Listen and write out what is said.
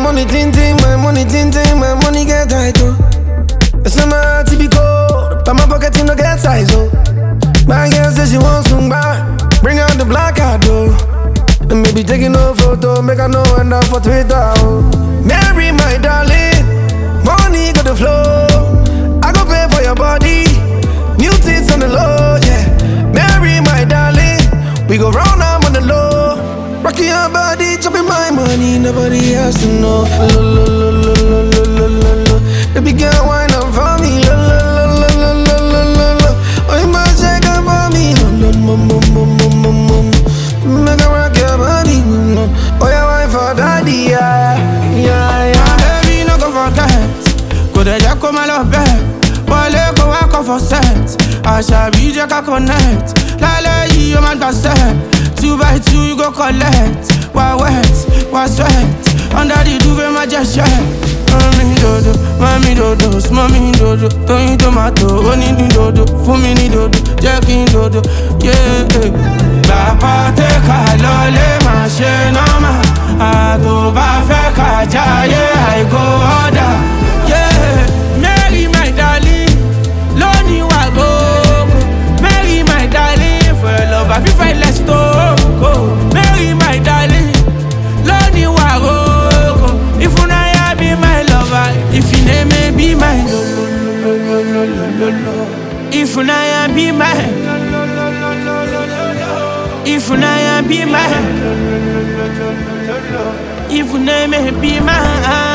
money ting ting, my money ting ting, my money get tight oh. It's not my heart to be cold, but my pocket no get size oh. My girl says she wants some back, bring out the black card oh. And maybe taking no photo, make her know end up for Twitter oh. Mary my darling, money got the flow. I go pay for your body, new tits on the low yeah. Mary my darling, we go round up on the low. Rocking your body, chopping my money, nobody has to know. Lo, lo, lo, lo, lo, lo, lo, lo, lo. Baby girl, wine up for me. Lo, lo, lo, lo, lo, lo, lo, lo, lo. Oh, you must shake up for me. Lo, lo, mo, mo, mo, mo, mo, mo, mo. Make her rock your body. mm, no. Oh, yeah, wine for daddy, yeah, yeah, yeah. Baby, no go forget. Kò dẹ̀ jẹ́ kó má lọ bẹ́ẹ̀. Wọlé kó wá kọ́ for set. Àṣàbí jẹ́ ká connect. Lálẹ́ yìí ó máa gbà set. Two by two you go collect. Wá wet, wá sweat. Under the duvet má jẹ́ ṣẹ́. Mami dodo, mami dodo, mami dodo. Tóyin tomato, ó ní ní dodo. Fún mi ní dodo, jẹ́ kí n dodo. Yeah. Bàbá tẹ́ ká lọlé máa ṣe nọ́mà. Àtò bá fẹ́ ká jáyé àìkó ọ̀dà. Yeah. Mary my darling, lónìí wà gbogbo. Mary my darling, for your love I fit find less to go. Mary my darling, lónìí wà gbogbo. If una ya be my lover, if you name me be my lo lo lo lo lo lo lo. If una ya be my If una ya be my If una me be my